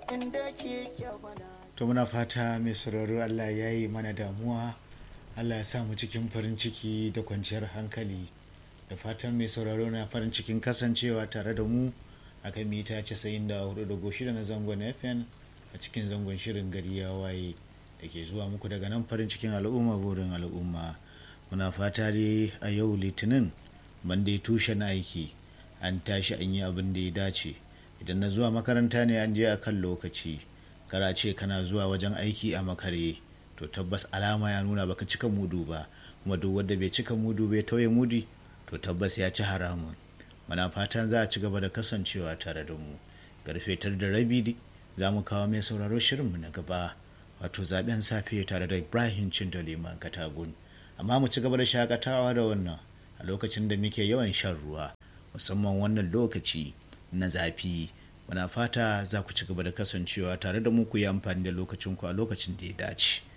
to muna fata mai sauraro allah ya yi mana damuwa allah ya sa mu cikin farin ciki da kwanciyar hankali da fatan mai sauraro na farin cikin kasancewa tare da mu a kan mita 94.6 na zangon fm a cikin zangon shirin gari ya waye da ke zuwa muku daga nan farin cikin al'umma burin al'umma muna fata dai a yau litinin banda ya tushen aiki an tashi an yi abin da ya dace idan na zuwa makaranta ne an je a kan lokaci kara ce kana zuwa wajen aiki a makare to tabbas alama ya nuna baka cika mudu ba kuma duk wanda bai cika mudu bai tauye mudi to tabbas ya ci haramun muna fatan za a ci gaba da kasancewa tare da mu karfe tar da rabi za mu kawo mai sauraro shirinmu na gaba wato zaben safe tare da ibrahim cindaliman katagun amma mu ci gaba da shakatawa da wannan a lokacin da muke yawan shan ruwa musamman wannan lokaci na zafi muna fata za ku ci gaba da kasancewa tare da mu ku yi amfani da lokacinku a lokacin da ya dace